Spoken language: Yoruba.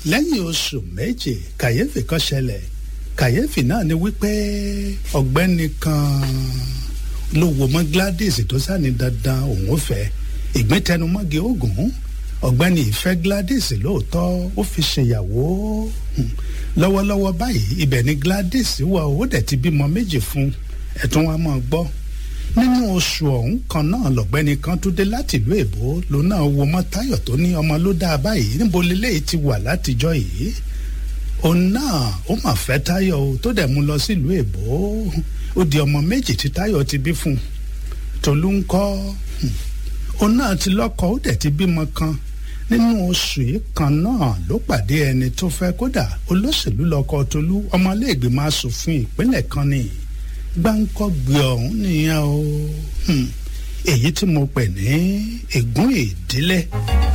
lẹ́yìn oṣù méje kàyéfì kan ṣẹlẹ̀ kàyéfì náà ni wípé ọ̀gbẹ́ni kan ló wo mọ́ Gladys tó sáni dandan òun ò fẹ́ ìgbín tẹnumọ́gi oògùn ọ̀gbẹ́ni ìfẹ́ Gladys lóòótọ́ ó fi ṣèyàwó lọ́wọ́lọ́wọ́ báyìí ibẹ̀ ni Gladys wà ó dẹ̀ ti bímọ méjì fún ẹ̀tún wa máa gbọ́ nínú oṣù ọ̀hún kan náà lọ̀gbẹ́ni kan tún dé láti ìlú èbó ló náà wo mọ́ Táyọ̀ tó ní ọmọ ló dáa báyìí níbo leléyìí ti wà látijọ́ yìí òun náà ó mà fẹ́ Táyọ̀ o tó dẹ̀ mú lọ sílùú èbó ó di ọmọ méjì tí Táyọ̀ ti bí fún un Tolú ń kọ́ òun náà ti lọ́kọ ó dẹ̀ ti bímọ kan nínú oṣù yìí kan náà ló pàdé ẹni tó fẹ́ kódà olóṣèlú lọ́kọ Tolú ọmọlẹ́gbẹ̀mọ asòfin ìpínlẹ̀ kan ni gbáǹkọ́gbé ọ̀hún nìyẹn o èyí tí mo pè ní ègún ìdílé. E